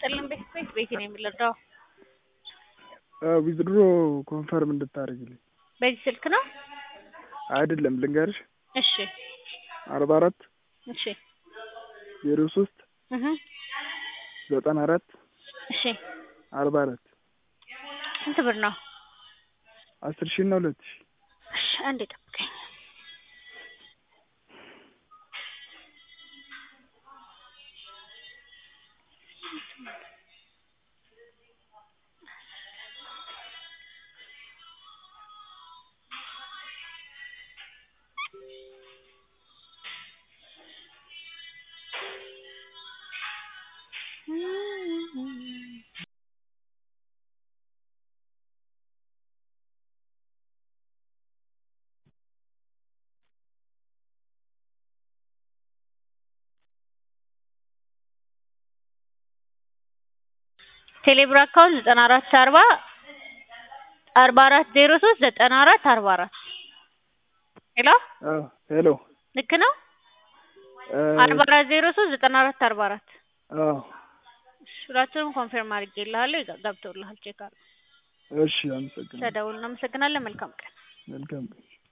ይስጥልን ቤት ቤት ቤቴ ነው የሚለዳው ዊዝድሮ ኮንፈርም እንድታደርግልኝ በዚህ ስልክ ነው። አይደለም ልንገርሽ እሺ አርባ አራት እሺ ዜሮ ሶስት እህ ዘጠና አራት እሺ አርባ አራት ስንት ብር ነው? አስር ሺህ እና ሁለት ሺህ እሺ አንዴ ጠብቀኝ። ቴሌብር አካውንት ዘጠና አራት አርባ አርባ አራት ዜሮ ሶስት ዘጠና አራት አርባ አራት ሄሎ አዎ ሄሎ ልክ ነው። አርባ አራት ዜሮ ሶስት ዘጠና አራት አርባ አራት አዎ ሁላችንም ኮንፊርም አድርጌልሃለሁ። ይጋ- ገብቶልሃል። ቼክ አድርግ። እሺ አመሰግናለሁ ተደውል። እናመሰግናለን። መልካም ቀን። መልካም ቀን